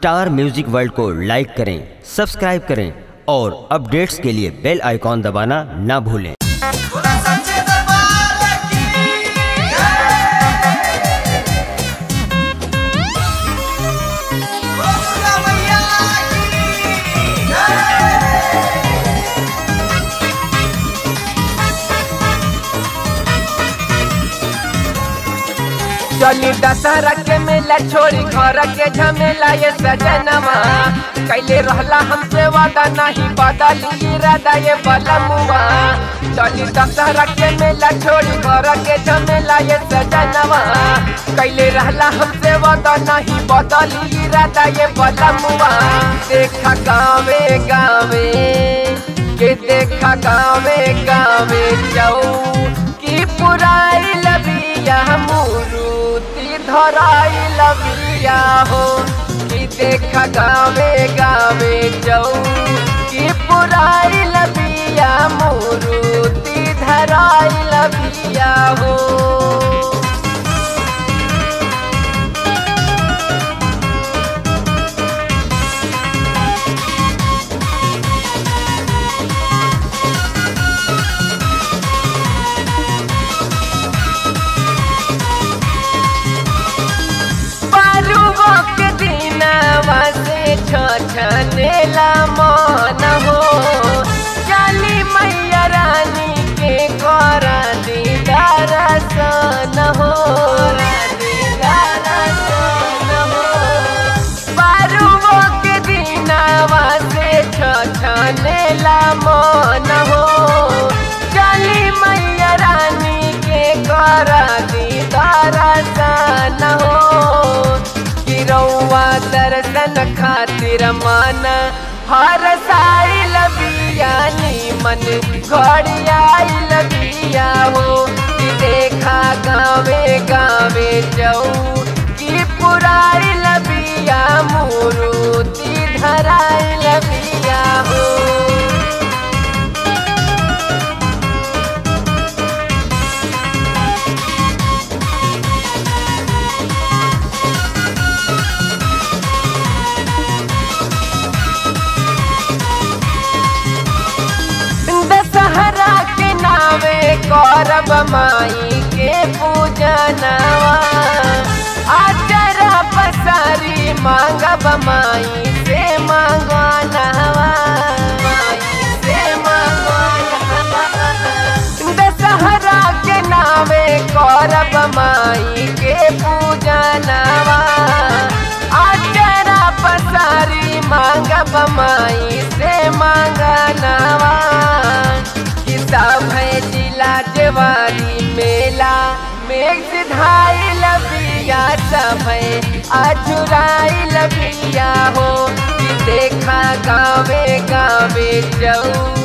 star music world को लाइक करें subscribe करें और अपडेट्स के लिए बेल आइकॉन दबाना ना भूलें चली दशहरा के मेला छोड़ी घर के झमेला ये सजनवा कैले रहला हमसे वादा नहीं बदली इरादा ये बलमुआ चली दशहरा के मेला छोड़ी घर के झमेला ये सजनवा कैले रहला हमसे वादा नहीं बदली इरादा ये बलमुआ देखा गावे गावे के देखा गावे गावे जाऊ की पुराई लबिया मुरुति धराई लबिया हो कि देखा गावे गावे जाऊ की पुराई लबिया मुरुति धराई लबिया हो बारुआ के दिनवा से छछनेला मन हो चली मैया रानी के कर दीदार सन हो दीदार सन हो बारुआ के दिनवा से छछनेला मन हो चली मैया रानी के कर दीदार सन हो रउआ दर्शन खातिर मन हर साई लबिया मन घड़ियाई लबिया हो कि देखा गावे गावे जाऊ कि पुराई लबिया मुरुति धराई लबिया हो दशहरा के नावे करब माई के पूजनवा आचरा पसारी मांगब माई से मांगनवा माई से मांगनवा दशहरा के नावे करब माई के पूजनवा आचरा पसारी मांगब माई से मांगनवा सब है जिला जवानी मेला मेघ सिधाई लबिया सब है अजुराई लबिया हो कि देखा गावे गावे जाऊ